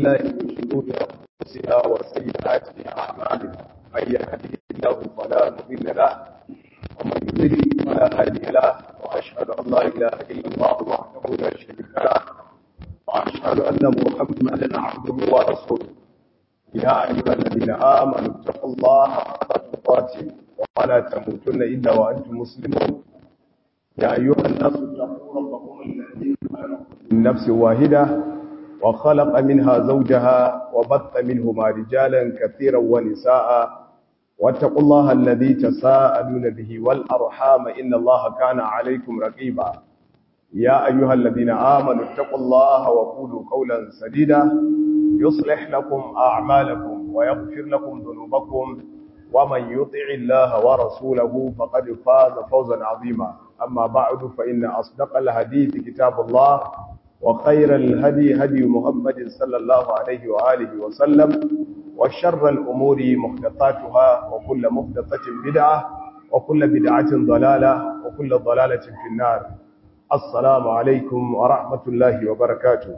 بالله من شرور أنفسنا وسيئات أعمالنا من يهده الله فلا مضل له ومن يضلل فلا هادي له وأشهد أن لا إله إلا الله وحده لا شريك له وأشهد أن محمدا عبده ورسوله يا أيها الذين آمنوا اتقوا الله حق تقاته ولا تموتن إلا وأنتم مسلمون يا أيها الناس اتقوا ربكم الذي من نفس واحدة وخلق منها زوجها وبث منهما رجالا كثيرا ونساء واتقوا الله الذي تساءلون به والأرحام إن الله كان عليكم رقيبا يا أيها الذين آمنوا اتقوا الله وقولوا قولا سديدا يصلح لكم أعمالكم ويغفر لكم ذنوبكم ومن يطع الله ورسوله فقد فاز فوزا عظيما أما بعد فإن أصدق الحديث كتاب الله وخير الهدي هدي محمد صلى الله عليه وآله وسلم وشر الأمور محدثاتها وكل محدثة بدعة وكل بدعة ضلالة وكل ضلالة في النار السلام عليكم ورحمة الله وبركاته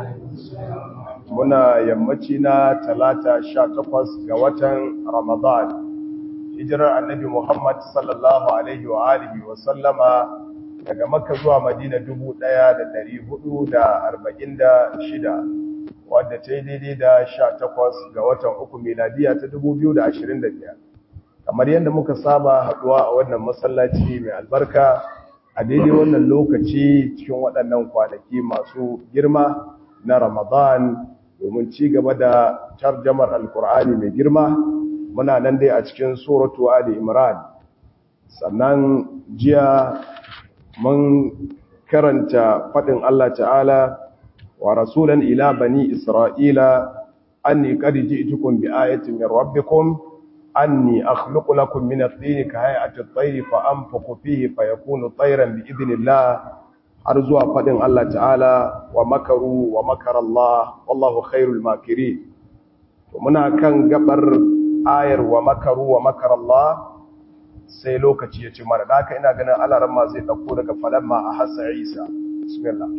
muna yammaci na talata sha takwas ga watan ramadan hijirar annabi muhammad sallallahu alaihi wa alihi wa sallama daga makka zuwa madina dubu ɗaya da dari hudu da arba'in da shida wadda ta yi daidai da sha takwas ga watan uku miladiya ta dubu biyu da ashirin da biyar kamar yadda muka saba haɗuwa a wannan masallaci mai albarka a daidai wannan lokaci cikin waɗannan kwanaki masu girma na Ramadan domin ci gaba da tarjamar Alkur'ani mai girma muna nan dai a cikin suratu Ali Imran sannan jiya mun karanta fadin Allah ta'ala wa rasulan ila bani Isra'ila anni qad ji'tukum bi ayatin min rabbikum anni akhluqu lakum min at-tin ka hay'ati at-tayr fa anfukhu fihi fayakunu tayran bi idhnillah har zuwa faɗin Allah ta'ala wa makaru wa makar Allah wallahu khairul makiri to muna kan gabar ayar wa makaru wa makar Allah sai lokaci ya ci mara da haka ina ganin alaran ma zai ɗauko daga falamma a hassa Isa bismillah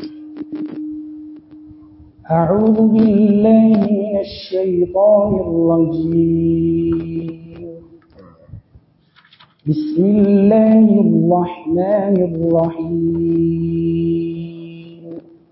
أعوذ بالله من الشيطان الرجيم بسم الله الرحمن الرحيم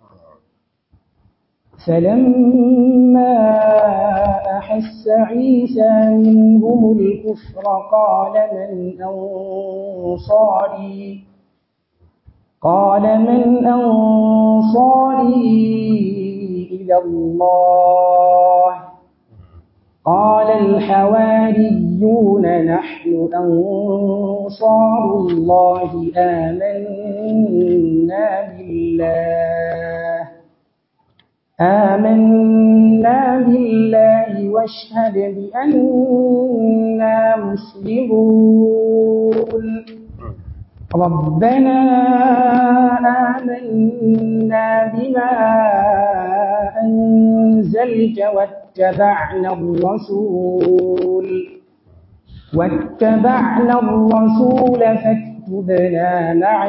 فلما أحس عيسى منهم الكفر قال من أنصاري قال من أنصاري إلى الله قال الحواريون نحن أنصار الله آمنا بالله آمنا بالله واشهد بأننا مسلمون ربنا آمنا بما أنزلت واتبعنا الرسول واتبعنا الرسول فاكتبنا مع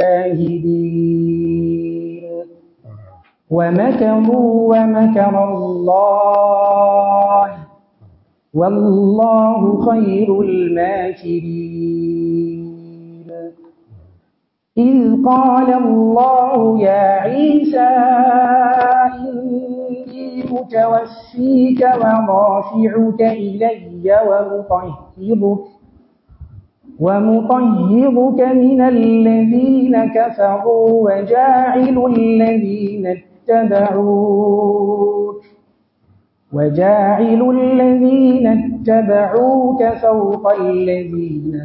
الشاهدين ومكروا ومكر الله والله خير الماكرين إذ قال الله يا عيسى إني متوفيك ورافعك إلي ومطهرك ومطهرك من الذين كفروا وجاعل الذين اتبعوك وجاعل الذين اتبعوك فوق الذين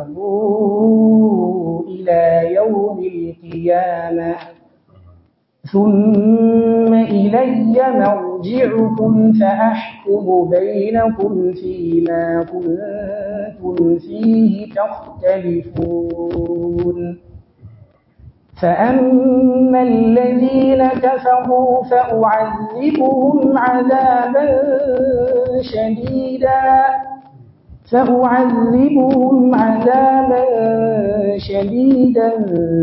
كفروا إلى يوم القيامة ثم إلي مرجعكم فأحكم بينكم فيما كنتم فيه تختلفون فأما الذين كفروا فأعذبهم عذابا شديدا فأعذبهم عذابا شديدا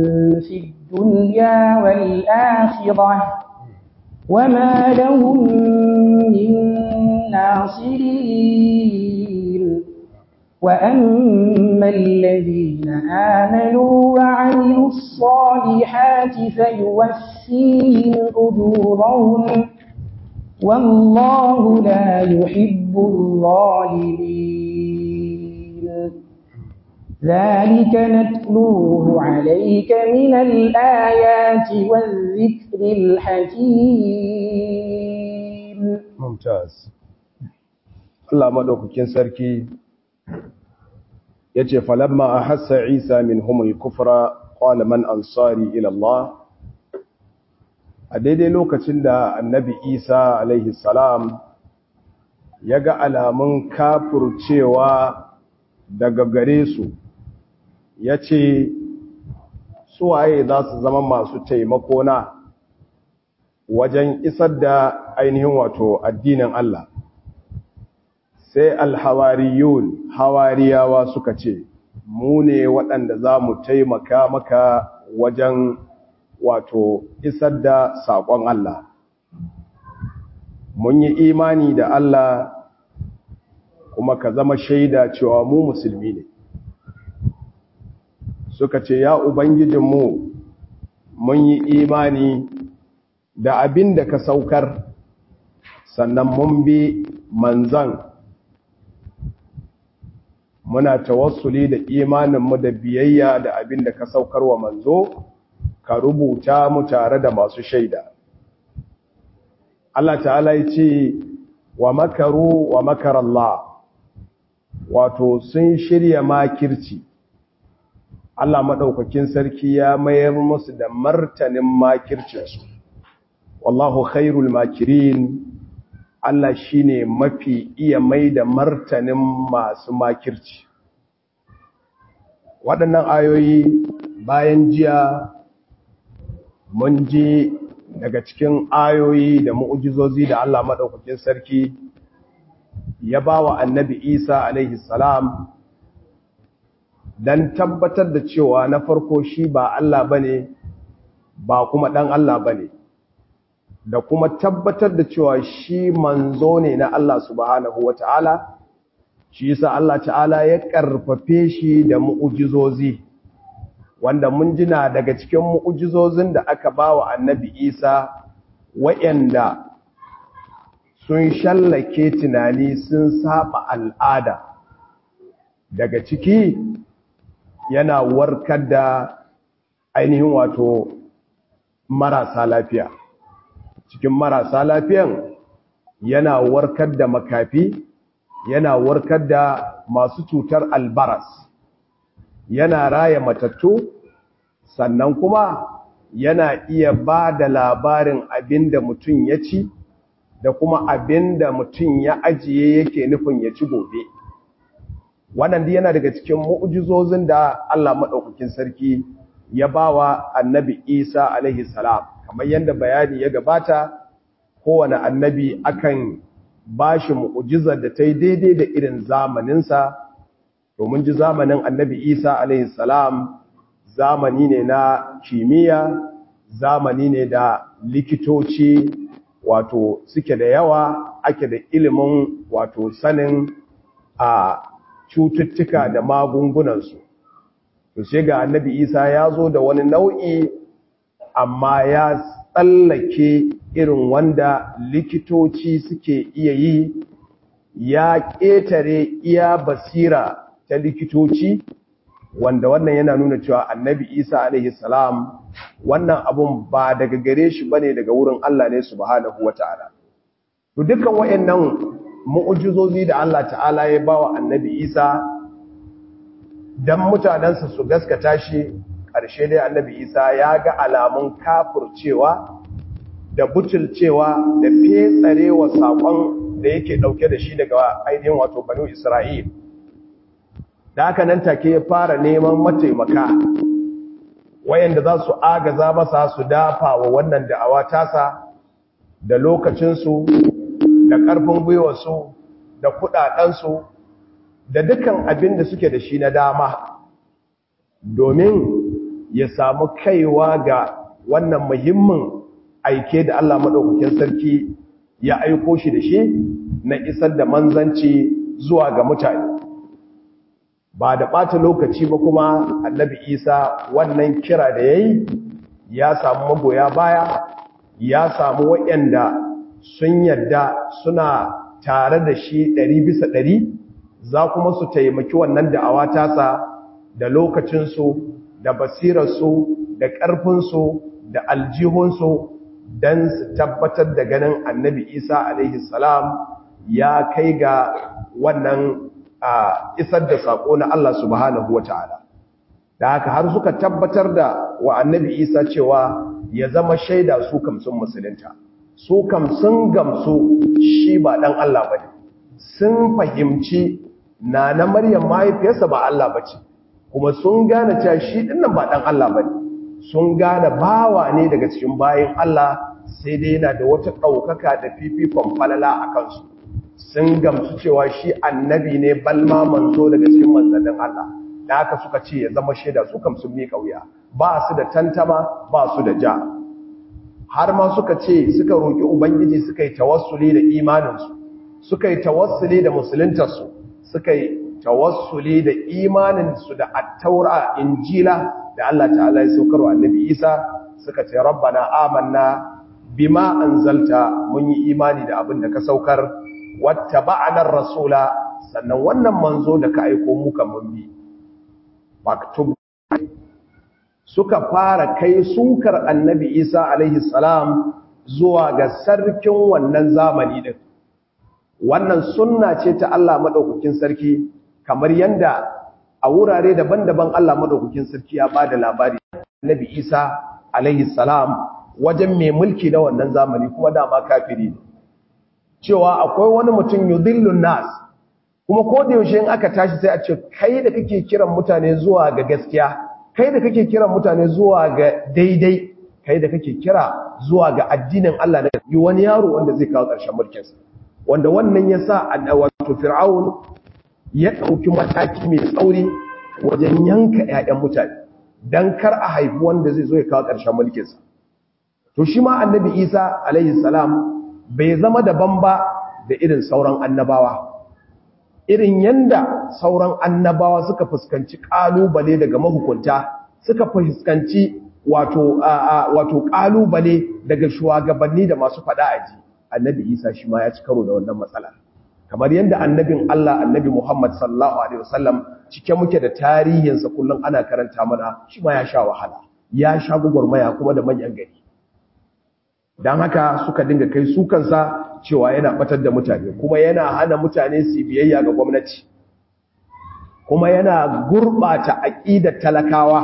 في الدنيا والآخرة وما لهم وأما الذين آمنوا وعملوا الصالحات فيوفيهم أجورهم والله لا يحب الظالمين ذلك نتلوه عليك من الآيات والذكر الحكيم ممتاز Allah madaukakin sarki yace falamma ahassa Isa minhumul kufra qala man ansari ila Allah a daidai lokacin da annabi Isa alaihi salam ya ga alamun kafurcewa daga gare su yace suwaye za su zama masu taimako na wajen isar da ainihin wato addinin Allah sai alhawariyun hawariyawa suka ce mu ne waɗanda za mu taimaka maka wajen wato isar da saƙon Allah mun yi imani da Allah kuma ka zama shaida cewa mu musulmi ne suka ce ya ubangijinmu mun yi imani da abin da ka saukar sannan mun bi manzan muna tawassuli da imaninmu da biyayya da abin da ka saukar wa manzo ka rubuta mu tare da masu shaida Allah ta'ala ya ce wa makaru wa makarallah wato sun shirya makirci Allah maɗaukakin sarki ya mayar musu da martanin makircinsu wallahu khairul makirin Allah shi ne mafi iya mai da martanin masu makirci. Waɗannan ayoyi bayan jiya mun ji daga cikin ayoyi da mu'ujizozi da Allah maɗaukakin sarki ya ba wa annabi Isa alaihi salam don tabbatar da cewa na farko shi ba Allah ba ne ba kuma ɗan Allah ba ne. da kuma tabbatar da cewa shi manzo ne na Allah subhanahu wa ta'ala, shi yasa Allah ta'ala ya ƙarfafe shi da mu'ujizozi, wanda mun jina daga cikin mu'ujizozin da aka ba wa annabi Isa wa'yanda sun shallake tunani sun saba al'ada. Daga ciki yana warkar da ainihin wato marasa lafiya. cikin marasa lafiyan yana warkar da makafi yana warkar da masu cutar albaras yana raya matattu sannan kuma yana iya ba da labarin abin da mutum ya ci da kuma abin da mutum ya ajiye yake nufin ya ci gobe wannan yana daga cikin mu'ujizozin da Allah maɗaukakin sarki ya bawa annabi Isa alaihi salam kamar yadda bayani ya gabata kowane annabi akan bashi mu'ujizar da ta yi daidai da irin zamaninsa domin ji zamanin annabi isa alaihi salam zamani ne na kimiyya zamani ne da likitoci wato suke da yawa ake da ilimin wato sanin a cututtuka da magungunansu to sai ga annabi isa ya zo da wani nau'i amma ya tsallake irin wanda likitoci suke iya yi ya ƙetare iya basira ta likitoci wanda wannan yana nuna cewa annabi isa alaihi salam wannan abun ba daga gare shi bane daga wurin Allah ne subhanahu wataala to dukkan wayannan mu'ujizozi da Allah ta'ala ya bawa annabi isa dan mutanensa su gaskata shi ƙarshe dai annabi isa ya ga alamun kafurcewa da butulcewa da fetsarewa saƙon da yake ɗauke da shi daga ainihin wato banu isra'il da haka nan take ya fara neman mataimaka wayanda za su agaza masa su dafa wa wannan da'awa tasa da lokacinsu da ƙarfin gwiwarsu da kuɗaɗensu da dukkan abin da suke da shi na dama domin ya samu kaiwa ga wannan muhimmin aike da Allah maɗaukakin sarki ya aiko shi da shi na isar da manzanci zuwa ga mutane ba da ɓata lokaci ba kuma annabi isa wannan kira da ya yi ya samu magoya baya ya samu waɗanda sun yadda suna tare da shi ɗari bisa ɗari za kuma su taimaki wannan da'awa tasa da lokacinsu da basirarsu da ƙarfinsu da aljihunsu don su tabbatar da ganin annabi isa alaihi salam ya kai ga wannan isar da saƙo na Allah subhanahu wa ta'ala da haka har suka tabbatar da wa annabi isa cewa ya zama shaida su kam sun musulunta su kam sun gamsu shi ba ɗan Allah ba ne sun fahimci na na maryam mahaifiyarsa ba Allah ba ce kuma sun gane cewa shi ɗinnan ba ɗan Allah ba ne sun gane bawa ne daga cikin bayan Allah sai dai yana da wata ɗaukaka da fifikon falala a kansu sun gamsu cewa shi annabi ne balma manzo daga cikin manzannin Allah da haka suka ce ya zama shaida su kam sun miƙa wuya ba su da tantama ba su da ja har ma suka ce suka roƙi ubangiji suka yi tawassuli da imaninsu suka yi tawassuli da musuluntarsu suka yi tawassuli da imaninsu da attaura injila da Allah ta'ala ya saukar wa annabi Isa suka ce rabbana amanna bima anzalta mun yi imani da abin da ka saukar wattaba'na rasula sannan wannan manzo da ka aiko mu kan mun bi maktub suka fara kai sukar annabi Isa alaihi salam zuwa ga sarkin wannan zamani din wannan sunna ce ta Allah madaukakin sarki kamar yanda a wurare daban-daban Allah madaukakin sarki ya bada labari annabi Isa alaihi salam wajen mai mulki na wannan zamani kuma dama kafiri ne cewa akwai wani mutum yudhillun nas kuma ko da yaushe in aka tashi sai a ce kai da kake kiran mutane zuwa ga gaskiya kai da kake kiran mutane zuwa ga daidai kai da kake kira zuwa ga addinin Allah na yi wani yaro wanda zai kawo ƙarshen mulkinsa wanda wannan ya sa wato fir'aun ya ɗauki mataki mai tsauri wajen yanka 'ya'yan mutane don kar a haifi wanda zai zo ya kawo ƙarshen mulkinsa to shi ma annabi isa alaihi salam bai zama daban ba da irin sauran annabawa irin yanda sauran annabawa suka fuskanci kalubale daga mahukunta suka fuskanci wato wato kalubale daga shugabanni da masu fada aji annabi Isa shi ma ya ci karo da wannan matsala kamar yanda annabin Allah annabi Muhammad sallallahu alaihi wasallam cike muke da tarihinsa kullum ana karanta mana shi ma ya sha wahala ya sha gugurmaya kuma da manyan gari dan haka suka dinga kai su kansa cewa yana batar da mutane kuma yana hana mutane su biyayya ga gwamnati kuma yana gurbata aqidar talakawa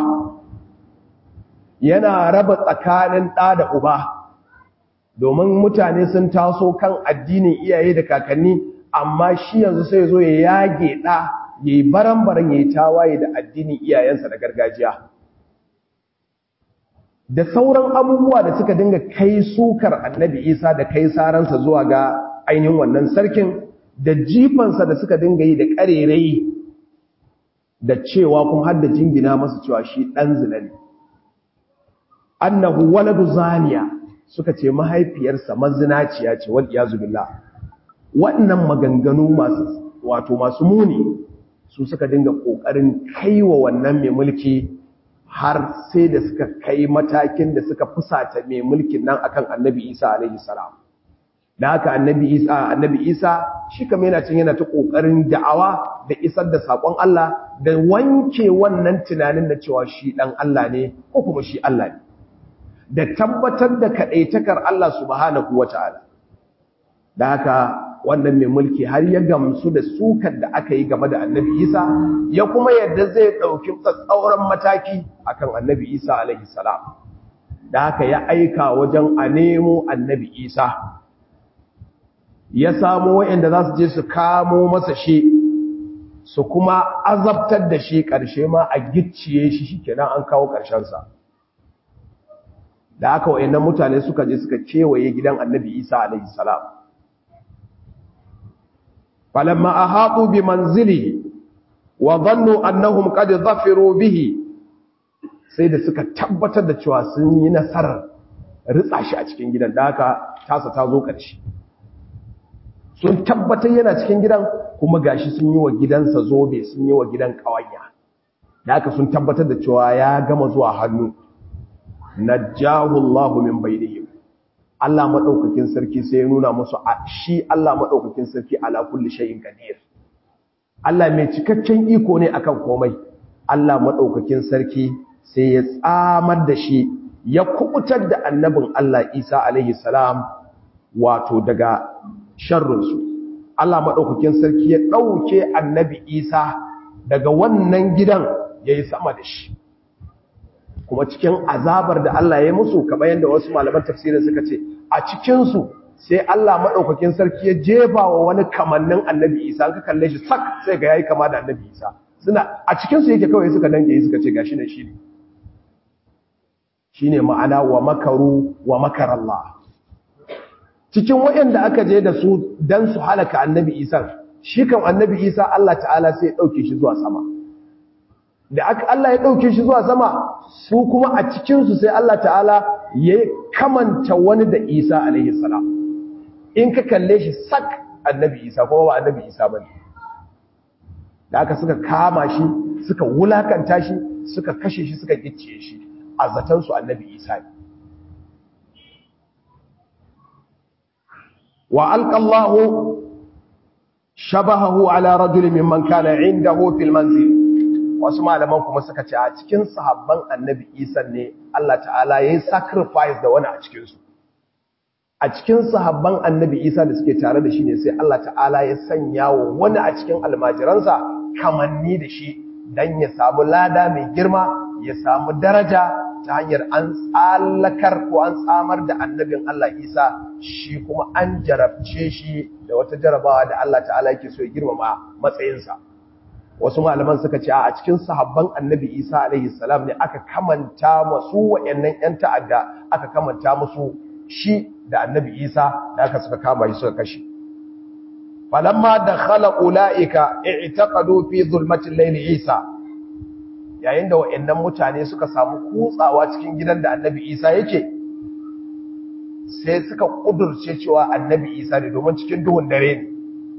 yana raba tsakanin ɗa da uba domin mutane sun taso kan addinin iyaye da kakanni amma shi yanzu sai zo ya yage ɗa yayi baran-baran yayi tawaye da addinin iyayensa da gargajiya da sauran abubuwa da suka dinga kai sukar annabi isa da kai saransa zuwa ga ainihin wannan sarkin da jifansa da suka dinga yi da ƙarerai da cewa kuma har da jingina masa cewa shi ɗan zina ne annahu waladu zaniya suka ce mahaifiyarsa mazinaciya ce wal iyazu billah waɗannan maganganu masu wato masu muni su suka dinga ƙoƙarin kaiwa wannan mai mulki har sai da suka kai matakin da suka fusata mai mulkin nan akan annabi isa alaihi salam da haka annabi isa annabi isa shi kamar yana cin yana ta kokarin da'awa da isar da sakon Allah da wanke wannan tunanin da cewa shi dan Allah ne ko kuma shi Allah ne da tabbatar da kadaitakar Allah subhanahu wataala da haka wannan mai mulki har ya gamsu da sukar da aka yi game da annabi isa ya kuma yadda zai ɗauki tsatsauran mataki akan annabi isa alaihi salam da haka ya aika wajen a nemo annabi isa ya samo wa'anda za su je su kamo masa shi su kuma azabtar da shi ƙarshe ma a gicciye shi shi kenan an kawo ƙarshensa da haka wa'annan mutane suka je suka kewaye gidan annabi isa alaihi salam فلما أحاطوا بمنزله وظنوا أنهم قد ظفروا به sai da suka tabbatar da cewa sun yi nasarar ritsa shi a cikin gidan da haka tasa ta zo ƙarshe sun tabbatar yana cikin gidan kuma gashi sun yi wa gidansa zobe sun yi wa gidan ƙawanya da aka sun tabbatar da cewa ya gama zuwa hannu najjahu Allahu min bainihim Allah madaukakin sarki sai ya nuna musu shi Allah madaukakin sarki ala kulli shay'in qadir Allah mai cikakken iko ne akan komai Allah madaukakin sarki sai ya tsamar da shi ya kubutar da annabin Allah Isa alaihi salam wato daga sharrinsu Allah madaukakin sarki ya dauke annabi Isa daga wannan gidan yayi sama da shi kuma cikin azabar da Allah ya musu kamar yadda wasu malaman tafsirin suka ce a cikinsu sai Allah maɗaukakin sarki ya jefa wa wani kamannin annabi isa ka kalle shi sak sai ga yayi kama da annabi isa suna a cikinsu yake kawai suka dange suka ce gashi ne shi ne shi ne ma'ana wa makaru wa makarallah cikin waɗanda aka je da su don su halaka annabi isa shi kan annabi isa Allah ta'ala sai ya ɗauke shi zuwa sama da aka Allah ya ɗauke shi zuwa sama su kuma a cikinsu sai Allah ta'ala ya kamanta wani da Isa alaihi salam in ka kalle shi sak annabi Isa kuma ba annabi Isa bane da aka suka kama shi suka wulakanta shi suka kashe shi suka gicciye shi a zaton su annabi Isa ne wa alqallahu shabahahu ala rajulin mimman kana indahu fil manzil wasu malaman kuma suka ce a cikin sahabban annabi isa ne Allah ta'ala ya yi sacrifice da wani a cikinsu a cikin sahabban annabi isa da suke tare da shi ne sai Allah ta'ala ya sanya wa wani a cikin almajiransa kamanni da shi don ya samu lada mai girma ya samu daraja ta hanyar an tsallakar ko an tsamar da annabin Allah isa shi kuma an jarabce shi da wata jarabawa da Allah ta'ala yake so ya girmama matsayinsa wasu malaman suka ce a cikin sahabban annabi isa alaihi salam ne aka kamanta masu wa'annan yan ta'adda aka kamanta musu shi da annabi isa da aka suka kama shi suka kashe falamma dakhala ulaika i'taqadu fi zulmatil layli isa yayin da wa'annan mutane suka samu kutsawa cikin gidan da annabi isa yake sai suka kudurce cewa annabi isa ne domin cikin duhun dare ne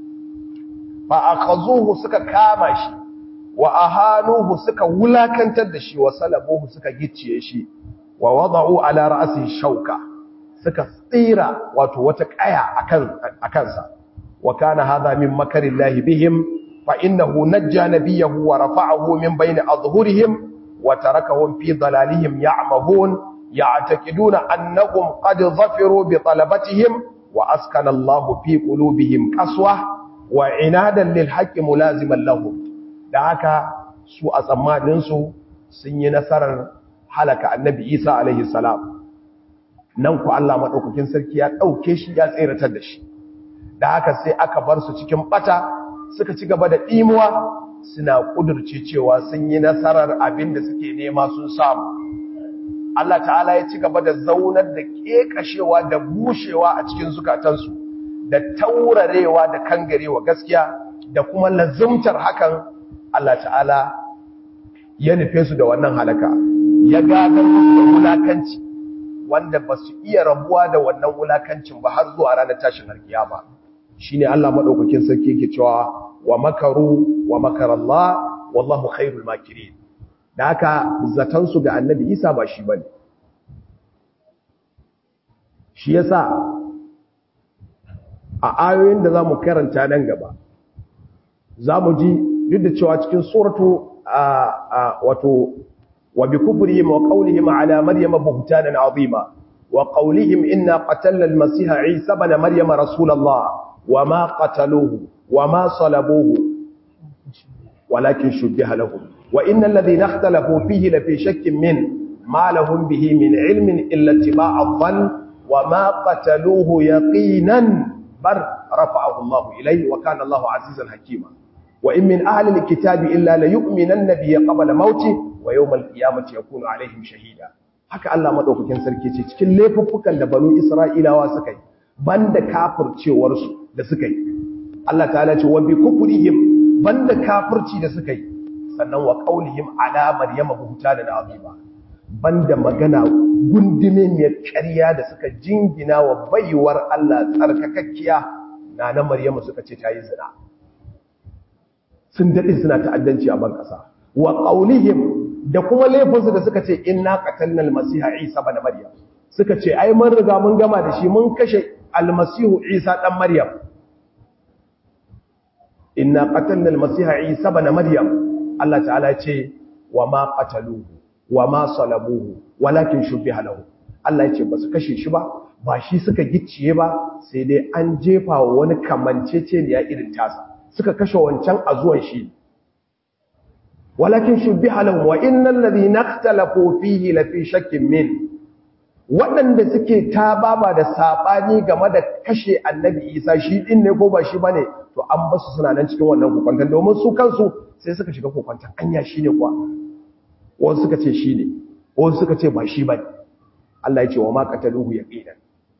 fa akhazuhu suka kama shi wa ahanuhu suka wulakantar da shi wa salabuhu suka gicciye shi wa wada'u ala ra'si shauka suka tsira wato wata kaya akan akansa wa kana hadha min makarillahi bihim fa innahu najja nabiyahu wa rafa'ahu min bayni adhhurihim wa tarakahum fi dalalihim ya'mahun ya'taqiduna annahum qad zafiru bi talabatihim wa askana Allahu fi qulubihim qaswah wa inadan lil haqqi mulaziman lahum da haka su a tsammanin su sun yi nasarar halaka annabi Isa alaihi salam nan ku Allah madaukakin sarki ya dauke shi ya tsiratar da shi da haka sai aka bar su cikin bata suka ci gaba da dimuwa suna kudurce cewa sun yi nasarar abin da suke nema sun samu Allah ta'ala ya ci gaba da zaunar da kekashewa da bushewa a cikin zukatansu da taurarewa da kangarewa gaskiya da kuma lazumtar hakan Allah ta'ala ya nufe su da wannan halaka ya gadar musu da wulakanci wanda ba su iya rabuwa da wannan wulakancin ba har zuwa ranar tashin alkiyama shine Allah madaukakin sarki yake cewa wa makaru wa makarallah wallahu khairul makirin da haka zatan su ga annabi Isa ba shi bane shi yasa a ayoyin da za mu karanta nan gaba za mu ji duk da cewa cikin suratu wato wa bi kufrihim wa qawlihim ala maryama buhtanan azima wa qawlihim inna qatalna al-masiha isa ibn maryama rasulullah wa ma qataluhu wa ma salabuhu walakin shubbiha lahum wa innal ladhina ikhtalafu fihi la fi shakkin min ma lahum bihi min ilmin illa ittiba'a adh-dhann wa ma qataluhu yaqinan بل رفعه الله إليه وكان الله عزيزا حكيما وإن من أهل الكتاب إلا ليؤمنن به قبل موته ويوم القيامة يكون عليهم شهيدا haka Allah madaukakin sarki ce cikin laifuffukan da banu Isra'ilawa suka yi banda kafircewar su da suka yi Allah ta'ala ce wa bi kufrihim banda kafirci da suka yi sannan wa qaulihim ala maryama buhtanan azima banda magana gundume mai ƙarya da suka jingina wa baiwar Allah tsarkakakkiya na na Maryamu suka ce ta yi zina sun dade suna ta'addanci a ban kasa wa qaulihim da kuma laifinsu da suka ce inna qatalna al-masiha isa ibn maryam suka ce ai mun riga mun gama da shi mun kashe al-masihu isa dan maryam inna qatalna al-masiha isa ibn maryam Allah ta'ala ya ce wa ma qataluhu wa ma salabuhu walakin shubbiha lahu Allah ya ce ba su kashe shi ba ba shi suka gicciye ba sai dai an jefa wa wani kamancece ne ya irin tasa suka kashe wancan a zuwan shi walakin shubbiha lahu wa innal ladhina ikhtalafu fihi la fi shakkin min waɗanda suke tababa da sabani game da kashe annabi Isa shi din ne ko ba shi bane to an basu suna nan cikin wannan kokwantan domin su kansu sai suka shiga kokwantan anya shine kuwa wasu suka ce shine wasu suka ce ba shi bane Allah ya ce wa ma qataluhu yaqinan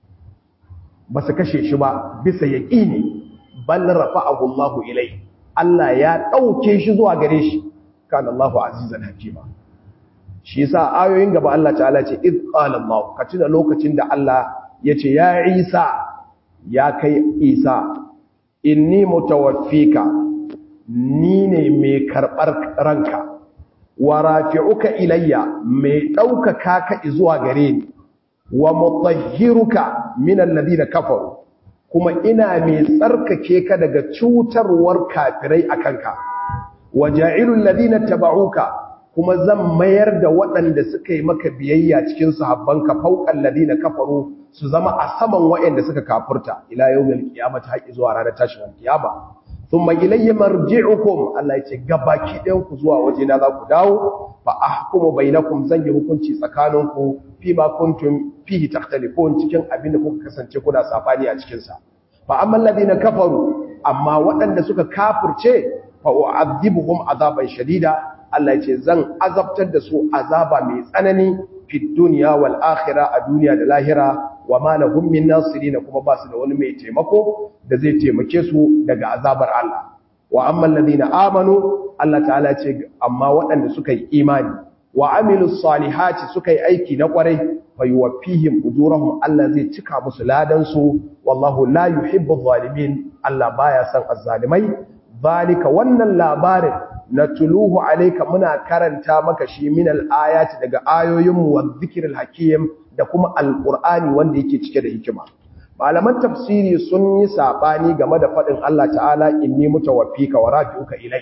ba su kashe shi ba bisa yaqini bal rafa'ahu Allahu ilai Allah ya dauke shi zuwa gare shi kana Allahu azizan hakima shi yasa ayoyin gaba Allah ta'ala ce id qala Allah ka tuna lokacin da Allah yace ya Isa ya kai Isa inni mutawaffika ni ne mai karbar ranka wa rafi'uka ilayya mai daukaka ka zuwa gare ni wa mutahhiruka min alladhina kafaru kuma ina mai tsarkake ka daga cutarwar kafirai akanka wa ja'ilul ladina tabauka kuma zan mayar da waɗanda suka yi maka biyayya cikin sahabbanka fauqal ladina kafaru su zama a saman waɗanda suka kafurta ila yawmil qiyamati haƙi zuwa ranar tashin kiyama thumma ilayya marji'ukum Allah yace gabaki ɗayan ku zuwa waje na za ku dawo fa ahkumu bainakum zan yi hukunci tsakaninku fi ma kuntum fihi takhtalifun cikin abin da kuka kasance kuna safani a cikin sa fa amma alladhina kafaru amma waɗanda suka kafirce fa u'adhibuhum azaban shadida Allah yace zan azabtar da su azaba mai tsanani fi dunya wal akhirah a duniya da lahira wa ma lahum min nasirin kuma ba su da wani mai taimako da zai taimake su daga azabar Allah wa amma alladhina amanu Allah ta'ala ce amma waɗanda suka yi imani wa amilus salihati suka yi aiki na kwarai fayuwaffihim ujurahum Allah zai cika musu ladan su wallahu la yuhibbu zalimin Allah baya son azzalimai zalika wannan labarin natuluhu alayka muna karanta maka shi min al-ayati daga ayoyin mu wa dhikril hakim da kuma alqur'ani wanda yake cike da hikima malaman tafsiri sun yi sabani game da fadin Allah ta'ala inni mutawaffika wa rafi'uka ilai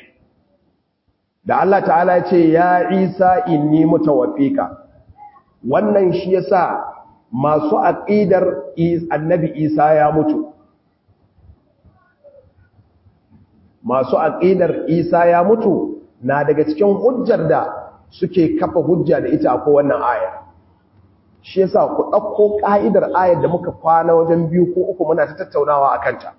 da Allah ta'ala ya ce ya Isa inni mutawaffika wannan shi yasa masu aqidar annabi Isa ya mutu masu aqidar Isa ya mutu na daga cikin hujjar da suke kafa hujja da ita akwai wannan aya shi yasa ku dauko ka'idar ayar da muka kwana wajen biyu ko uku muna ta tattaunawa akan ta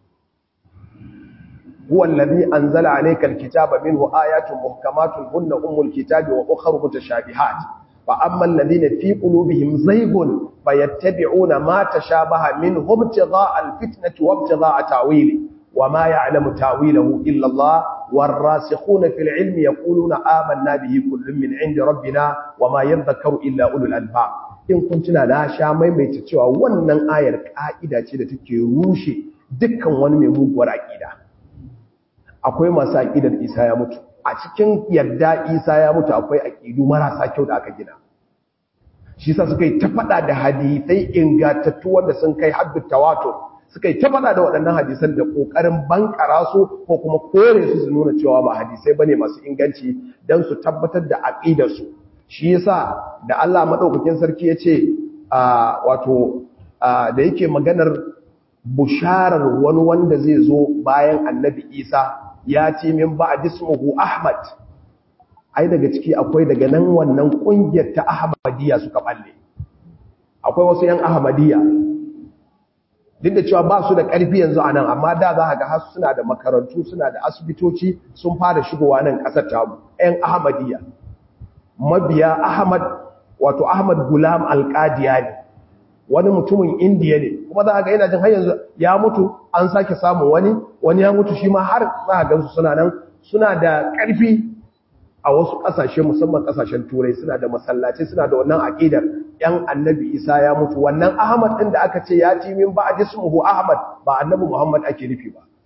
هو الذي أنزل عليك الكتاب منه آيات محكمات هن أم الكتاب وأخر متشابهات فأما الذين في قلوبهم زيغ فيتبعون ما تشابه منه ابتغاء الفتنة وابتغاء تاويله وما يعلم تاويله إلا الله والراسخون في العلم يقولون آمنا به كل من عند ربنا وما يذكر إلا أولو الألباب in kun tuna na sha maimaita cewa wannan ayar ka'ida ce da take rushe dukkan wani mai muguwar aƙida akwai masu aƙidar isa ya mutu a cikin yadda isa ya mutu akwai aƙidu marasa kyau da aka gina shi sa suka yi ta faɗa da hadisai ingantattu wanda sun kai haddu tawato suka yi ta faɗa da waɗannan hadisan da ƙoƙarin bankara su ko kuma kore su su nuna cewa ba hadisai bane masu inganci don su tabbatar da aƙidarsu shi yasa da Allah maɗaukakin sarki ya ce wato da yake maganar busharar wani wanda zai zo bayan annabi isa ya ce min ba a dismuhu ahmad ai daga ciki akwai daga nan wannan kungiyar ta ahmadiyya suka balle akwai wasu yan ahmadiyya duk da cewa ba su da ƙarfi yanzu a nan amma da za ga har suna da makarantu suna da asibitoci sun fara shigowa nan ƙasar tamu yan ahmadiyya mabiya ahmad wato ahmad gulam alƙadiyani wani mutumin indiya ne kuma za a ga yana jin har yanzu ya mutu an sake samun wani wani ya mutu shi ma har za a gansu suna nan suna da ƙarfi a wasu ƙasashe musamman ƙasashen turai suna da masallaci suna da wannan aƙidar yan annabi isa ya mutu wannan ahmad ɗin da aka ce ya ci min ba a jismuhu ahmad ba annabi muhammad ake nufi ba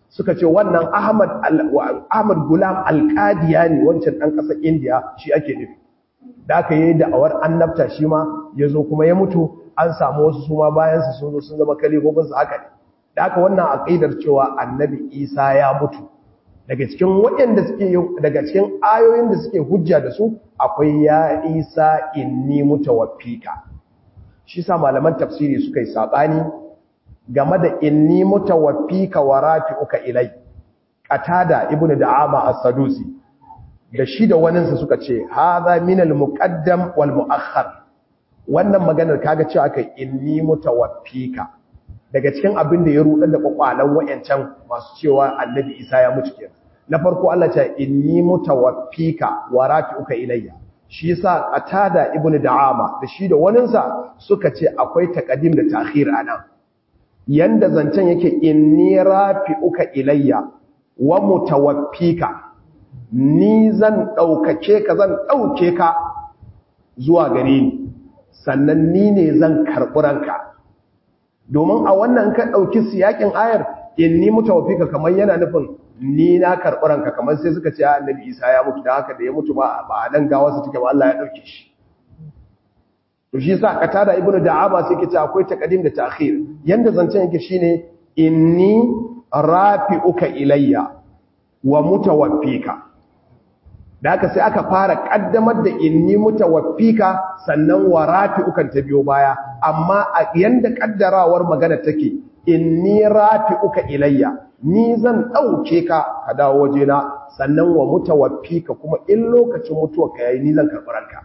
suka ce wannan Ahmad Ahmad Gulam Al-Qadiyani wancan dan kasar India shi ake nufi da aka yi da'awar annabta shi ma yazo kuma ya mutu an samu wasu su ma bayan su sun zo sun zama kalifofin su haka ne da aka wannan aqidar cewa annabi Isa ya mutu daga cikin waɗanda suke daga cikin ayoyin da suke hujja da su akwai ya Isa inni mutawaffika shi sa malaman tafsiri suka yi sabani game da inni mutawaffika wa rafi'uka ilai qatada ibnu da'ama as-sadusi da shi da waninsa suka ce hadha min al-muqaddam wal mu'akhkhar wannan maganar kaga cewa kai inni mutawaffika daga cikin abin da ya rudar da kwakwalan wayancan masu cewa annabi Isa ya mutu kenan na farko Allah ce inni mutawaffika wa rafi'uka ilayya shi yasa qatada ibnu da'ama da shi da waninsa suka ce akwai taqdim da ta'khir anan yanda zancen yake inni rafi'uka ilayya wa mutawaffika ni zan daukake ka zan dauke ka zuwa gare ni sannan ni ne zan karbi ranka domin a wannan ka dauki siyakin ayar inni mutawaffika kamar yana nufin ni na karbi ranka kamar sai suka ce annabi Isa ya mutu da haka da ya mutu ba ba nan gawarsa take ba Allah ya dauke shi to shi yasa katada ibnu da'aba sai kace akwai taqdim da ta'khir yanda zancen yake shine inni rafi'uka ilayya wa mutawaffika da haka sai aka fara kaddamar da inni mutawaffika sannan wa rafi'ukan ta biyo baya amma a yanda kaddarawar magana take inni rafi'uka ilayya ni zan dauke ka ka dawo wajena sannan wa mutawaffika kuma in lokacin mutuwarka yayi ni zan karɓi ranka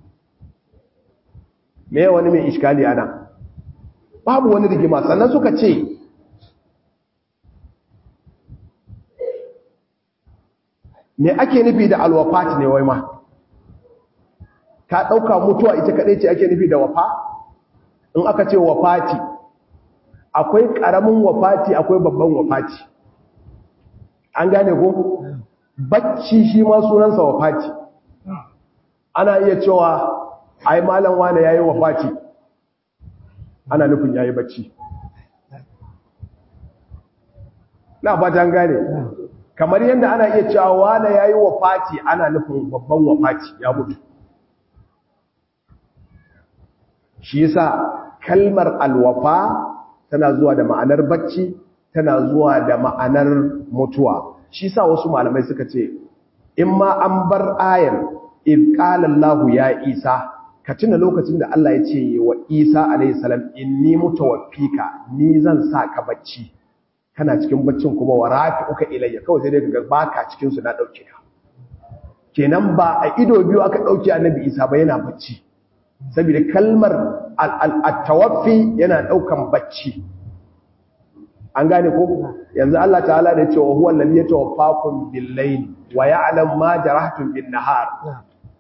me wani mai iskali ana babu wani rigima sannan suka ce me ake nufi da alwafati ne wai ma ka ɗauka mutuwa ita kaɗai ce ake nufi da wafa in aka ce wafati akwai ƙaramin wafati akwai babban wafati an gane ko bacci shi ma sunansa wafati ana iya cewa ai malam wane yayi wafati ana nufin yayi bacci na fatan gane kamar yadda ana iya cewa wane yayi wafati ana nufin babban wafati ya mutu shi yasa kalmar alwafa tana zuwa da ma'anar bacci tana zuwa da ma'anar mutuwa shi yasa wasu malamai suka ce in ma an bar ayar in qala Allahu ya Isa ka tuna lokacin da Allah ya ce wa Isa alayhi salam inni mutawaffika ni zan sa ka bacci kana cikin baccin kuma wa rafi'uka ilayya kawai sai dai ka baka cikin su na dauke ka kenan ba a ido biyu aka dauke annabi Isa ba yana bacci saboda kalmar at-tawaffi yana daukan bacci an gane ko yanzu Allah ta'ala da ya ce wa huwa alladhi yatawaffakum bil-layli wa ya'lam ma jarahtum bin-nahar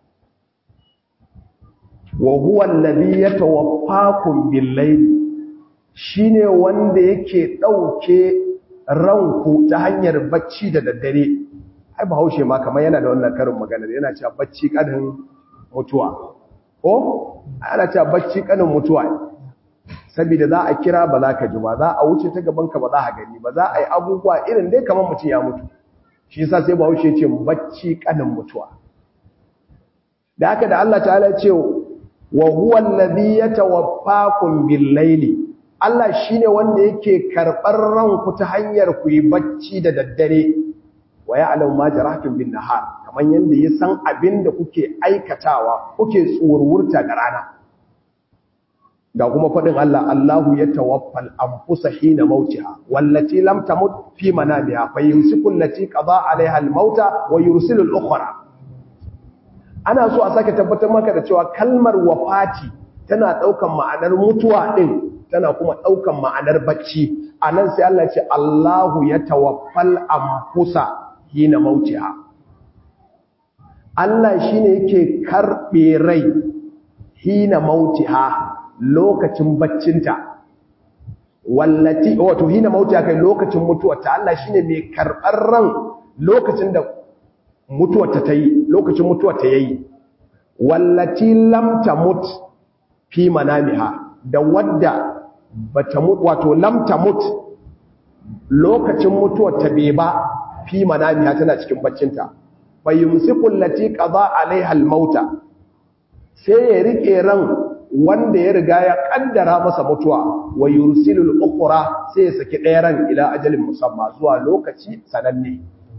wa huwa alladhi yatawaffakum bil-layli shine wanda yake dauke ranku ta hanyar bacci da daddare ai bahaushe ma kamar yana da wannan karin magana yana cewa bacci kanin mutuwa ko ana cewa bacci kanin mutuwa saboda za a kira ba za ka ji ba za a wuce ta gaban ka ba za ka gani ba za a yi abubuwa irin dai kamar mutum ya mutu shi yasa sai bahaushe ya ce bacci kanin mutuwa da haka da Allah ta'ala ya ce wa huwa alladhi yatawaffakum bil-laili Allah shine wanda yake karbar ranku ta hanyar ku yi bacci da daddare wa ya'lamu ma jarahtum bin-nahar kaman yanda ya san abin da kuke aikatawa kuke tsururta da rana ga kuma fadin Allah Allahu yatawaffal anfusa hina mautiha wallati lam tamut fi manamiha fayumsiku allati qada 'alayha al-mauta wa yursilu al-ukhra ana so a sake tabbatar maka da cewa kalmar wafati tana daukan ma'anar mutuwa din tana kuma daukan ma'anar bacci anan sai Allah ce Allahu ya tawaffal anfusa hina mautiha Allah shine yake karbe rai hina mautiha lokacin baccinta wallati wato hina mautiha kai lokacin mutuwarta Allah shine mai karbar ran lokacin da mutuwarta ta yi lokacin mutuwarta ya yi wallati lam tamut fi manamiha da wadda bata mut wato lam tamut lokacin mutuwar ta bai ba fi manamiya tana cikin baccinta fayyumsiku allati qada alaiha almauta sai ya rike ran wanda ya riga ya kaddara masa mutuwa wa yursilul ukhra sai ya saki ɗaya ran ila ajalin musamma zuwa lokaci sananne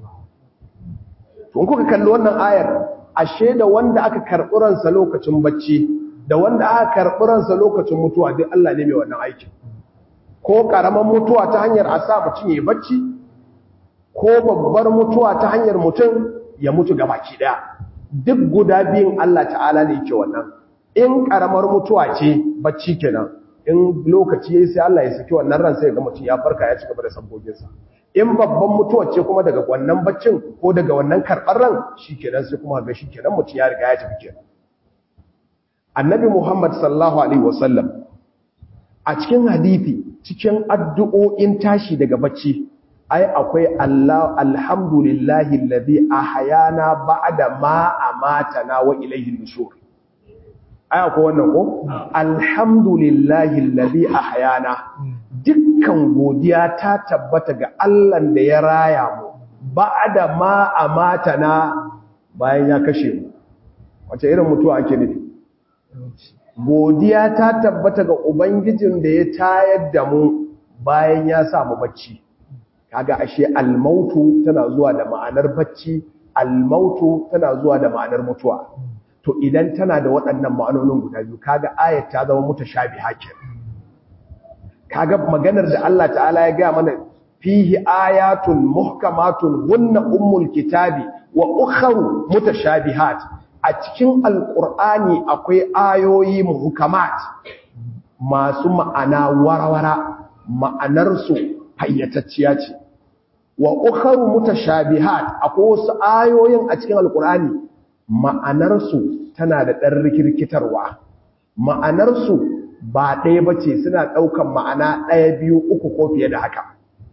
tun kuka kalli wannan ayar ashe da wanda aka karɓi ransa lokacin bacci da wanda aka karɓi ransa lokacin mutuwa duk Allah ne mai wannan aikin ko ƙaramin mutuwa ta hanyar a sa mutum ya bacci ko babbar mutuwa ta hanyar mutum ya mutu gabaki ɗaya duk guda biyun Allah ta'ala ne yake wannan in ƙaramar mutuwa ce bacci kenan in lokaci yayi sai Allah ya saki wannan ran sai ga mutum ya farka ya ci gaba da sabboginsa in babban mutuwa ce kuma daga wannan baccin ko daga wannan karɓar ran shikenan sai kuma ga shikenan mutum ya riga ya tafi kenan annabi Muhammad sallallahu alaihi wasallam a cikin hadisi cikin addu'o'in tashi daga bacci ai akwai Allah alhamdulillahi alladhi ahyana ba'da ma amatana wa ilayhi nushur ai akwai wannan ko alhamdulillahi alladhi ahyana dukkan godiya ta tabbata ga Allah da ya raya mu ba'da ma amatana bayan ya kashe mu wace irin mutuwa ake nufi godiya ta tabbata ga ubangijin da ya tayar da mu bayan ya sa mu bacci kaga ashe almautu tana zuwa da ma'anar bacci almautu tana zuwa da ma'anar mutuwa to idan tana da waɗannan ma'anonin guda biyu kaga ayat ta zama mutashabiha kenan kaga maganar da Allah ta'ala ya ga mana fihi ayatun muhkamatun hunna ummul kitabi wa ukharu mutashabihat a cikin alqur'ani akwai ayoyi muhkamat masu ma'ana warawara ma'anarsu fayyatacciya ce wa ukharu mutashabihat akwai wasu ayoyin a cikin alqur'ani ma'anarsu tana da ɗan rikirkitarwa ma'anarsu ba ɗaya ba ce suna ɗaukan ma'ana ɗaya biyu uku ko fiye da haka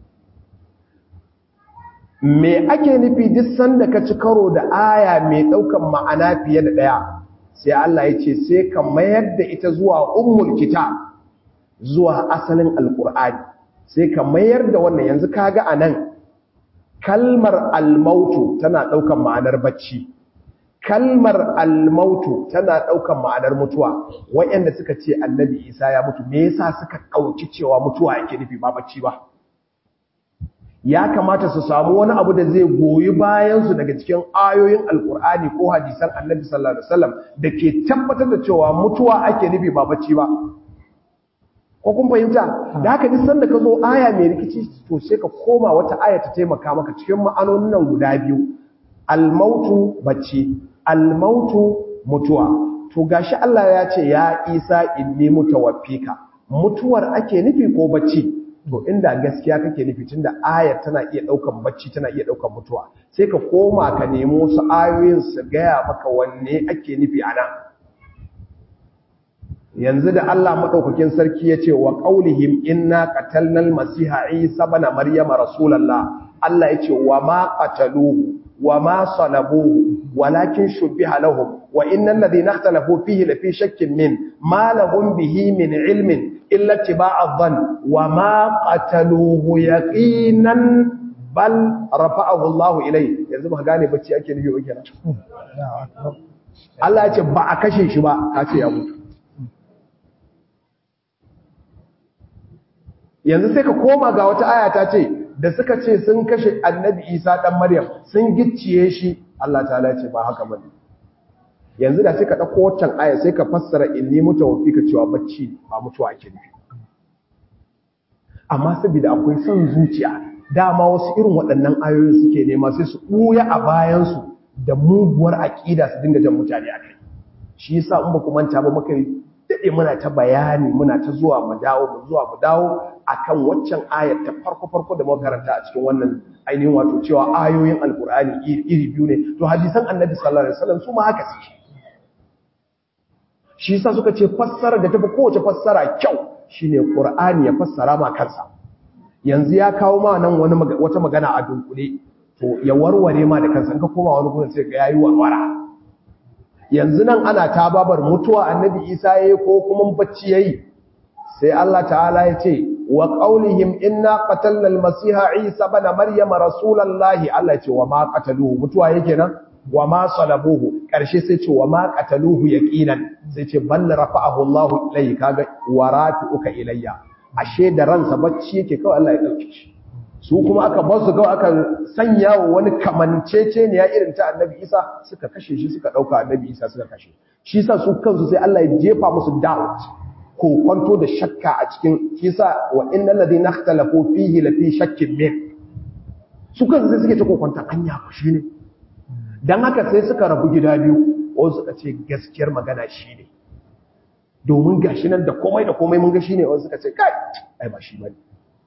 me ake nufi duk sanda ka ci karo da aya mai ɗaukan ma'ana fiye da ɗaya sai Allah ya ce sai ka mayar da ita zuwa ummul kitab zuwa asalin alƙur'ani sai ka mayar da wannan yanzu kaga a nan kalmar almautu tana ɗaukan ma'anar bacci kalmar almautu tana ɗaukan ma'anar mutuwa wayanda suka ce annabi isa ya mutu me yasa suka ɗauki cewa mutuwa yake nufi ba bacci ba ya kamata su samu wani abu da zai goyi bayansu daga cikin ayoyin alkur'ani ko hadisan annabi sallallahu alaihi wasallam da ke tabbatar da cewa mutuwa ake nufi ba bacci ba ko kun fahimta da haka duk sanda ka zo aya mai rikici to sai ka koma wata aya ta taimaka maka cikin ma'anonin nan guda biyu almautu bacci almautu mutuwa to gashi Allah ya ce ya Isa inni mutawaffika mutuwar ake nufi ko bacci to inda gaskiya kake nufi tunda ayar tana iya daukan bacci tana iya daukan mutuwa sai ka koma ka nemo su ayoyin su gaya maka wanne ake nufi ana yanzu da Allah madaukakin sarki ya ce wa qaulihim inna qatalnal masiha isa ibn maryama rasulullah Allah ya ce wa ma qataluhu wa ma salabuhu walakin shubbiha lahum wa innal ladhina ikhtalafu fihi lafi shakkin min ma lahum bihi min ilmin illa tiba'a dhann wa ma qataluhu yaqinan bal rafa'ahu Allah ilayhi yanzu ba gane bacci ake nufi ba kenan Allah ya ce ba a kashe shi ba ka ce ya mutu yanzu sai ka koma ga wata aya ta ce da suka ce sun kashe annabi isa dan maryam sun gicciye shi Allah ta'ala ce ba haka bane yanzu da sai ka dauko wancan aya sai ka fassara inni mutawaffika cewa bacci ba mutuwa ake nufi amma saboda akwai son zuciya dama wasu irin waɗannan ayoyin suke nema sai su ɓuya a bayan su da muguwar aƙida su dinga jan mutane a kai shi yasa in ba ku manta ba muka daɗe muna ta bayani muna ta zuwa mu dawo mu zuwa mu dawo akan waccan ayar ta farko farko da muka karanta a cikin wannan ainihin wato cewa ayoyin alkur'ani iri biyu ne to hadisan annabi sallallahu alaihi wasallam su ma haka suke shi yasa suka ce fassara da tafi kowace fassara kyau shine qur'ani ya fassara ma kansa yanzu ya kawo ma nan wani wata magana a dunkule to ya warware ma da kansa in ka koma wani gurin sai ga yayi warwara yanzu nan ana tababar mutuwa annabi isa yayi ko kuma bacci yayi sai Allah ta'ala ya ce wa qaulihim inna qatalna al-masiha isa ibn maryama rasulullahi Allah ya ce wa ma qataluhu mutuwa yake nan wa ma salabuhu karshe sai ce wa ma qataluhu yaqinan sai ce bal rafa'ahu Allah ilayhi kaga waratuka ilayya ashe da ransa bacci yake kawai Allah ya dauke shi su kuma aka bar su kawai aka sanya wa wani kamancece ne ya irin ta annabi Isa suka kashe shi suka dauka annabi Isa suka kashe shi sa su kansu sai Allah ya jefa musu doubt ko kwanto da shakka a cikin shi sa wa innal ladina ikhtalafu fihi la fi shakkin min su kansu sai suke ta kokonta anya ku shine dan haka sai suka rabu gida biyu wasu suka ce gaskiyar magana shine domin gashi nan da komai da komai mun ga shine wasu suka ce kai ai ba shi bane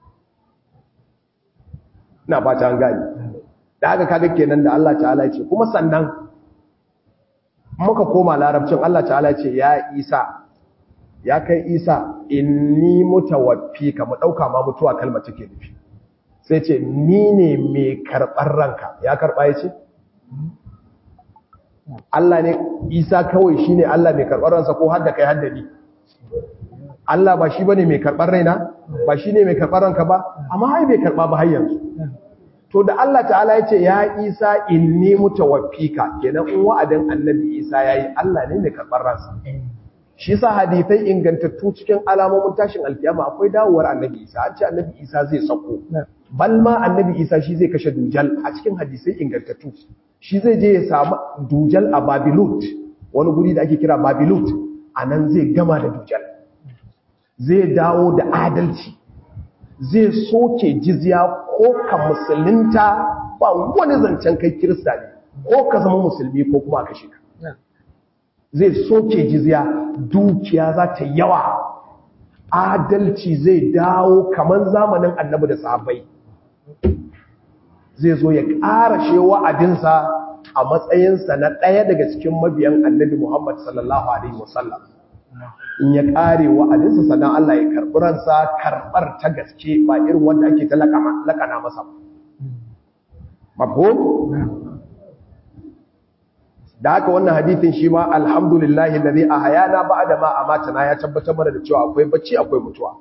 ina fata an gani da haka kaga kenan da Allah ta'ala ce kuma sannan muka koma larabcin Allah ta'ala ce ya Isa ya kai Isa inni mutawaffika mu dauka ma mutuwa kalma take nufi sai ce ni ne mai karbar ranka ya karba yace Allah ne Isa kawai shine Allah mai karbar ransa ko hadda kai hadda ni Allah ba shi bane mai karbar raina ba shine mai karbar ranka ba amma ai bai karba ba har yanzu to da Allah ta'ala ya ce ya Isa inni mutawaffika kenan in wa'adin Annabi Isa yayi Allah ne mai karbar ransa shi yasa hadisai ingantattu cikin alamomin tashin alkiyama akwai dawowar Annabi Isa an ce Annabi Isa zai sako bal ma Annabi Isa shi zai kashe dujal a cikin hadisai ingantattu shi zai je ya samu dujal a Babilut wani guri da ake kira Babilut anan zai gama da dujal zai dawo da adalci zai soke jizya ko ka musulunta ba wani zancen kai kirista ne ko ka zama musulmi ko kuma ka shiga zai soke jizya dukiya za ta yawa adalci zai dawo kamar zamanin annabi da sahabbai zai zo ya ƙarashe wa'adinsa a matsayinsa na ɗaya daga cikin mabiyan annabi Muhammad sallallahu Alaihi wasallam in ya ƙare wa'adinsa sannan Allah ya karɓi ransa karɓar ta gaske ba irin wanda ake ta laƙana masa mafhum da haka wannan hadithin shi ma alhamdulillahi lalzi a hayana ba da ma a matana ya tabbatar mana da cewa akwai bacci akwai mutuwa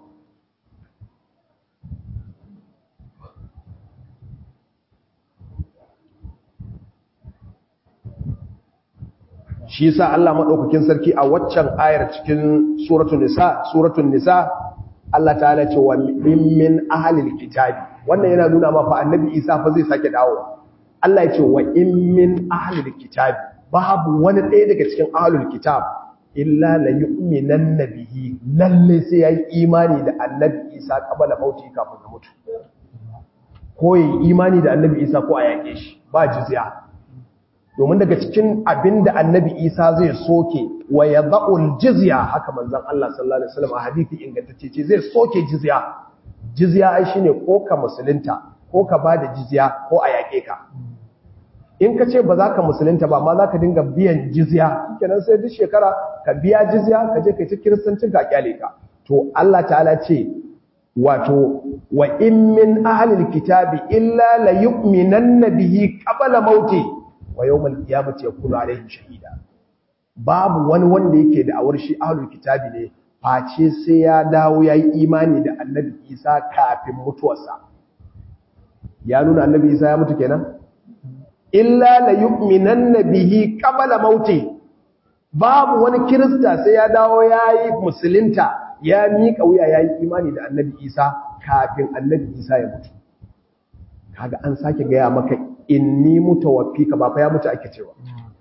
shi sa Allah madaukakin sarki a waccan ayar cikin suratul nisa suratul nisa Allah ta'ala ce wa min ahlil kitabi wannan yana nuna ma fa annabi Isa fa zai sake dawo Allah ya ce wa in min ahlil kitabi babu wani ɗaya daga cikin ahlul kitab illa la yu'minanna bihi lalle sai yayi imani da annabi Isa kabala mauti kafin ya mutu ko yi imani da annabi Isa ko a yake shi ba jizya domin daga cikin abin da annabi isa zai soke wa ya za'ul jizya haka manzan Allah sallallahu Alaihi wasallam a hadithi ingantacce ce zai soke jizya jizya ai shine ko ka musulunta ko ka ba da jizya ko a yaƙe ka in ka ce ba za ka musulunta ba ma za ka dinga biyan jizya kenan sai duk shekara ka biya jizya ka je ka ci kiristancin ka kyale ka to Allah ta'ala ce wato wa in min ahlil kitabi illa la yu'minanna bihi qabla mauti wa yawmal qiyamati yakunu alaihim shahida babu wani wanda yake da awar shi ahlul kitabi ne face sai ya dawo yayi imani da annabi Isa kafin mutuwarsa ya nuna annabi Isa ya mutu kenan illa la yu'minanna bihi qabla mauti babu wani kirista sai ya dawo yayi musulunta ya mika wuya yayi imani da annabi Isa kafin annabi Isa ya mutu kaga an sake gaya maka inni mutawaffika ba fa ya mutu ake cewa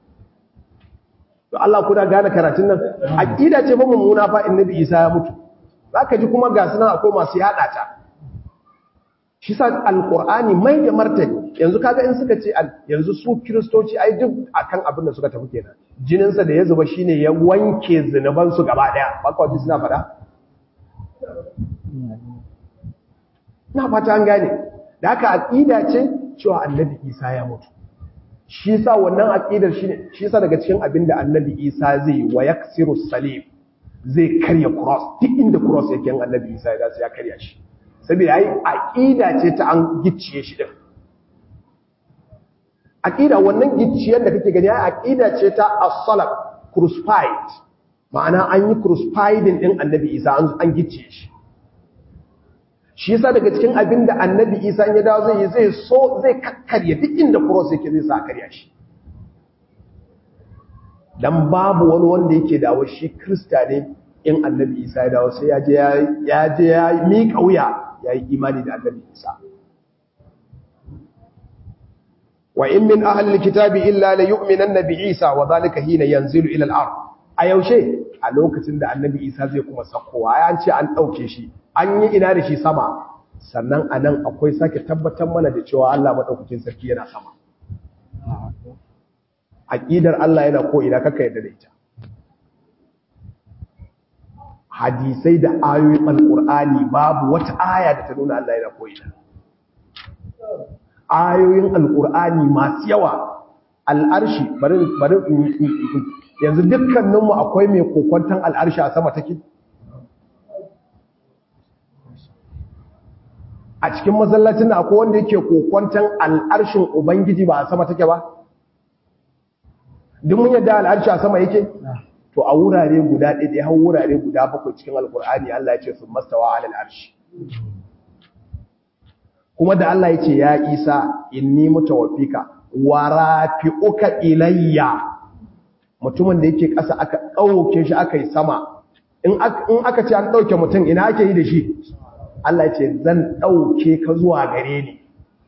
to Allah kuna gane karatun nan aqida ce fa mummuna fa annabi Isa ya mutu zaka ji kuma ga sunan akwai masu yada ta shi sa alqur'ani mai da martani yanzu kaga in suka ce yanzu su kristoci ai duk akan abin da suka tafi kenan jinin sa da ya zuba shine ya wanke zinuban su gaba daya ba ka ji suna fada na fata an gane da haka aqida ce cewa annabi Isa ya mutu shi yasa wannan aqidar shine shi yasa daga cikin abinda annabi Isa zai yi wa yaksiru salim zai karya cross duk inda cross yake an annabi Isa ya ya karya shi saboda ai aqida ce ta an gicciye shi din aqida wannan gicciyar da kake gani ai aqida ce ta as-salab crucified ma'ana an yi crucifying din annabi Isa an an gicciye shi shi yasa daga cikin abin da annabi isa ya dawo zai yi zai so zai kakkarya duk inda cross yake zai sa karya shi dan babu wani wanda yake dawo shi krista ne in annabi isa ya dawo sai ya je ya je ya miƙa wuya ya yi imani da annabi isa wa in min ahli alkitabi illa la yu'minanna bi isa wa dhalika hina yanzilu ila al-ard a yaushe a lokacin da annabi isa zai kuma sakowa ya ce an dauke shi an yi ina da shi sama sannan anan akwai sake tabbatar mana da cewa Allah madaukakin sarki yana sama aqidar Allah yana ko ina kaka yadda da ita hadisai da ayoyin alqur'ani babu wata aya da ta nuna Allah yana ko ina ayoyin alqur'ani masu yawa al'arshi bari bari yanzu dukkaninmu akwai mai kokwantan al'arshi a sama take a cikin masallacin da akwai wanda yake kokwantan al'arshin ubangiji ba a sama take ba duk mun yadda al'arshi a sama yake to a wurare guda ɗaya har wurare guda bakwai cikin alkur'ani Allah ya ce sun mastawa alal arshi kuma da Allah ya ce ya isa inni mutawaffika wa rafi'uka ilayya mutumin da yake ƙasa aka ɗauke shi aka yi sama in aka ce an ɗauke mutum ina ake yi da shi Allah ce zan ɗauke ka zuwa gare ni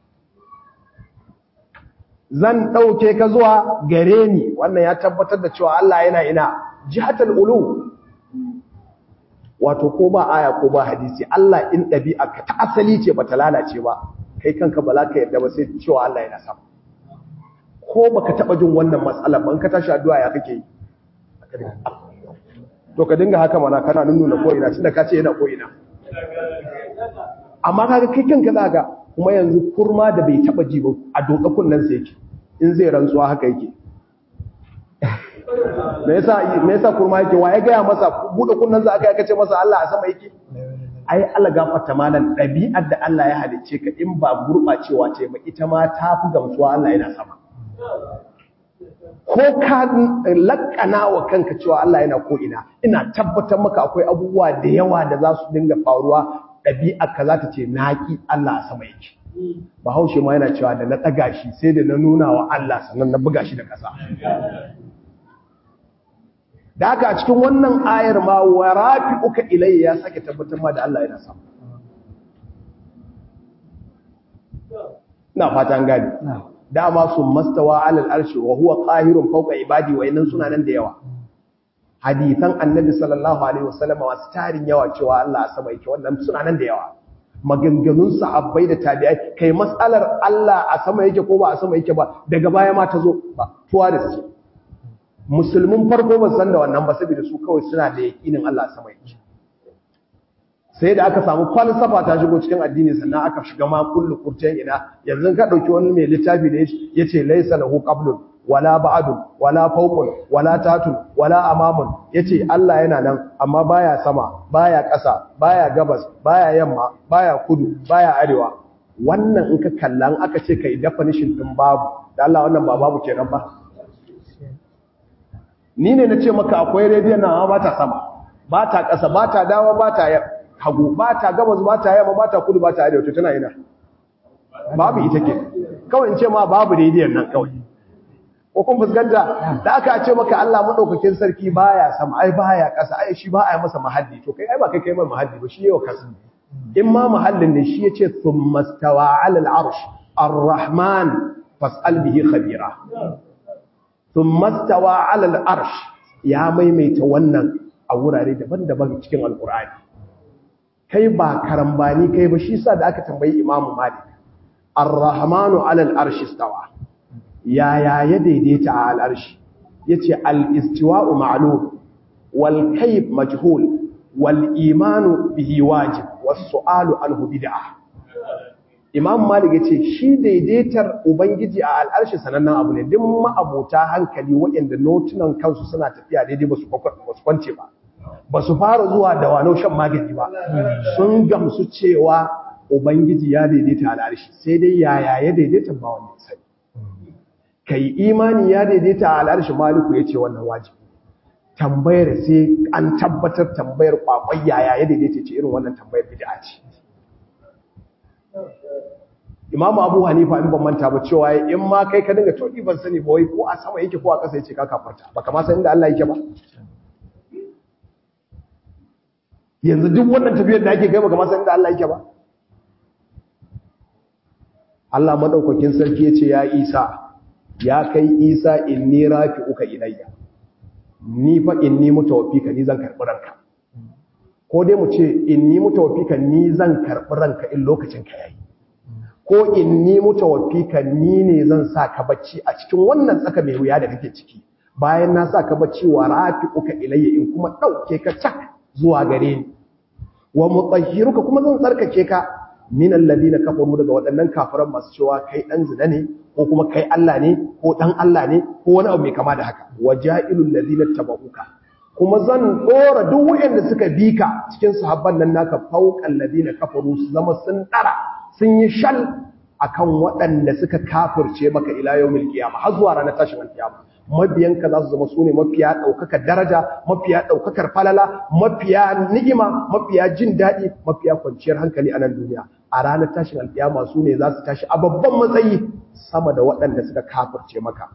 zan ɗauke ka zuwa gare ni wannan ya tabbatar da cewa Allah yana ina jihatul ulu wato ko ba aya ko ba hadisi Allah in ɗabi'a ka ta asali ce bata lalace ba kai kanka ba za ka yarda ba sai cewa Allah yana sama ko baka taba jin wannan matsala ban ka tashi addu'a ya kake yi to ka dinga haka mana kana nuna ko ina tunda ka ce yana ko ina amma kaga kai kanka zaka kuma yanzu kurma da bai taba ji ba a doka kunnan sa yake in zai rantsuwa haka yake me yasa me yasa kurma yake wa ya ga masa bude kunnan sa aka yake ce masa Allah a sama yake ai Allah gafarta malan dabi'ar da Allah ya halicce ka in ba gurbacewa ce ba ita ma ta fi gamsuwa Allah yana sama ko ka lakana wa kanka cewa Allah yana ko ina ina tabbatar maka akwai abubuwa da yawa da za su dinga faruwa ɗabi'a ka za ta ce naƙi Allah a sama yake bahaushe ma yana cewa da na ɗaga shi sai da na nuna wa Allah sannan na buga shi da ƙasa da haka a cikin wannan ayar ma wa rafi uka ilayya ya sake tabbatar ma da Allah yana sama na fatan gani dama sun mastawa alal arshi wa huwa qahirun fawqa ibadi wa innan suna nan da yawa hadithan annabi sallallahu alaihi wasallam wasu tarin yawa cewa Allah a sama yake wannan suna nan da yawa maganganun sahabbai da tabi'ai kai mas'alar Allah a sama yake ko ba a sama yake ba daga baya ma ta zo ba tuwa da su musulmin farko ba san da wannan ba saboda su kawai suna da yakinin Allah a sama yake sai da aka samu falsafa ta shigo cikin addini sannan aka shiga ma kullu kurcen ina yanzu ka dauki wani mai littafi da yace laysa lahu qablun wala ba'dun wala fawqun wala tatun wala amamun yace Allah yana nan amma baya sama baya ƙasa baya gabas baya yamma baya kudu baya arewa wannan in ka kallan aka ce kai definition din babu da Allah wannan ba babu kenan ba ni ne nace maka akwai rediyon nan ba ta sama ba ta ƙasa ba ta dawa ba ta hagu ba ta gabas ba ta yamma ba ta kudu ba ta arewa to tana ina babu ita ke kawai in ce ma babu rediyon nan kawai ko kun fuskanta da aka ce maka Allah madaukakin sarki baya sama ai baya kasa ai shi ba ai masa mahalli to kai ai ba kai kai mai mahalli ba shi yawa kasa in ma mahallin ne shi yace thumma stawa ala al-arsh ar-rahman fas'al bihi khabira thumma stawa ala al-arsh ya maimaita wannan a wurare daban-daban cikin alqur'ani kai ba karambani kai ba shi sa da aka tambayi imamu malik ar-rahmanu ala al-arsh istawa yaya ya daidaita a al'arshi ya ce al'istiwa'u ma'alum wal kaif majhul wal imanu bihi wajib wasu alu alhu bid'a imam malik ya ce shi daidaitar ubangiji a al'arshi sanannen abu ne duk ma'abota hankali waɗanda notunan kansu suna tafiya daidai ba su kwance ba ba su fara zuwa da wano shan magani ba sun gamsu cewa ubangiji ya daidaita al'arshi sai dai yaya ya daidaita ba wanda sai ka yi imani ya daidaita a al'arshi maliku ya ce wannan wajibi tambayar sai an tabbatar tambayar kwakwai yaya ya daidaita ce irin wannan tambayar bid'a ce imamu abu hanifa in ban manta ba cewa in ma kai ka dinga to ban sani ba wai ko a sama yake ko a ƙasa yake ka kafarta baka ma san inda Allah yake ba yanzu duk wannan tafiyar da ake kai baka ma san inda Allah yake ba Allah madaukakin sarki yace ya Isa ya kai Isa inni rafi'uka ilayya ni fa inni mutawaffika ni zan karbi ranka ko dai mu ce inni mutawaffika ni zan karbi ranka in lokacin ka yayi ko inni mutawaffika ni ne zan sa ka bacci a cikin wannan tsaka mai wuya da kake ciki bayan na sa ka bacci wa rafi'uka ilayya in kuma dauke ka cak zuwa gare ni wa mutahhiruka kuma zan tsarkake ka min alladhina kafaru daga waɗannan kafiran masu cewa kai dan zina ne ko kuma kai Allah ne ko dan Allah ne ko wani abu mai kama da haka waja'ilul ladina tabauka kuma zan dora duk wanda suka bi ka cikin sahabban nan naka fauqal ladina kafaru su zama sun dara sun yi shal akan waɗanda suka kafirce maka ila yawmil qiyamah har zuwa ranar tashin alkiyama mabiyanka za su zama su ne mafiya ɗaukakar daraja mafiya ɗaukakar falala mafiya ni'ima mafiya jin daɗi mafiya kwanciyar hankali a nan duniya a ranar tashin alƙiyama su ne za su tashi a babban matsayi sama da waɗanda suka kafirce maka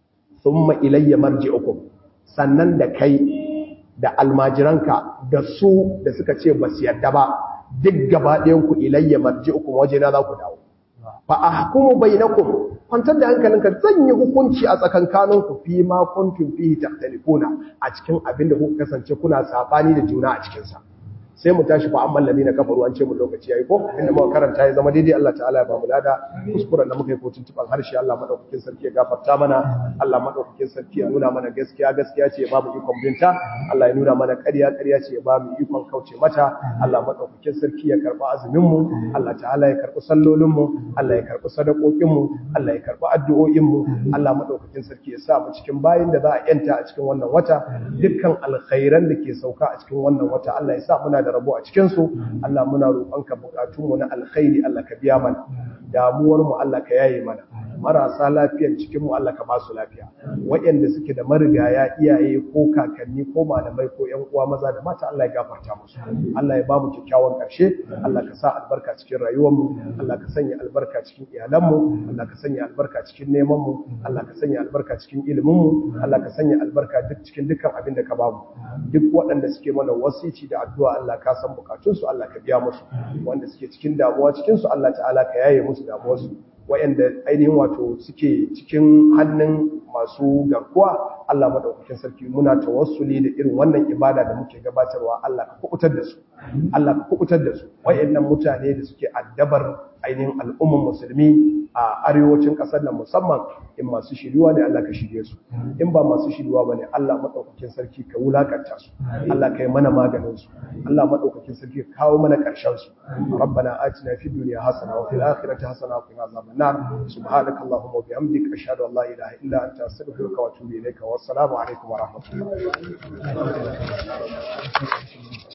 summa ilayya marji'ukum sannan da kai da almajiranka da su da suka ce ba su yadda ba duk gaba ɗayan ku ilayya marji'ukum waje na za ku dawo fa ahkumu bainakum kwantar da hankalinka zan yi hukunci a tsakankaninku fi ma kuntum fihi takhtalifuna a cikin abin da kuka kasance kuna sabani da juna a cikin sa sai mu tashi fa amman ladina kafaru an ce mu lokaci yayi ko inda muka karanta ya zama daidai Allah ta'ala ya ba mu lada kuskuren da muka yi ko tuntuban harshe Allah madaukakin sarki ya gafarta mana Allah madaukakin sarki ya nuna mana gaskiya gaskiya ce ya ba mu ikon binta Allah ya nuna mana ƙarya ƙarya ce ya ba mu ikon kauce mata Allah madaukakin sarki ya karba azumin mu Allah ta'ala ya karbi sallolin mu Allah ya karbi sadakokin mu Allah ya karbi addu'o'in mu Allah madaukakin sarki ya sa mu cikin bayin da za a yanta a cikin wannan wata dukkan alkhairan da ke sauka a cikin wannan wata Allah ya sa muna da rabo a cikinsu Allah muna roƙonka buƙatunmu na alkhairi Allah ka biya mana damuwarmu Allah ka yaye mana marasa lafiyan cikinmu Allah ka ba su lafiya waɗanda suke da marigaya iyaye ko kakanni ko malamai ko ƴan uwa maza da mata Allah ya gafarta musu Allah ya ba mu kyakkyawan ƙarshe Allah ka sa albarka cikin rayuwarmu Allah ka sanya albarka cikin iyalanmu Allah ka sanya albarka cikin nemanmu Allah ka sanya albarka cikin iliminmu Allah ka sanya albarka duk cikin dukkan abin da ka ba mu duk waɗanda suke mana wasici da addu'a Allah ka san bukatunsu Allah ka biya musu wanda suke cikin damuwa cikinsu Allah ta'ala ka yaye musu damuwarsu wayanda ainihin wato suke cikin hannun masu garkuwa Allah madaukakin sarki muna tawassuli da irin wannan ibada da muke gabatarwa Allah ka kubutar da su Allah ka kubutar da su wayannan mutane da suke addabar ainihin al'umman musulmi a arewacin kasar nan musamman in masu shiriwa ne Allah ka shirye su in ba masu shiriwa bane Allah madaukakin sarki ka wulakanta su Allah ka yi mana maganin su Allah madaukakin sarki ka kawo mana karshen su rabbana atina fid dunya hasana wa fil akhirati hasana wa qina azaban nar subhanakallahumma wa bihamdika ashhadu an la ilaha illa anta astaghfiruka wa atubu ilayka wa assalamu alaikum wa rahmatullahi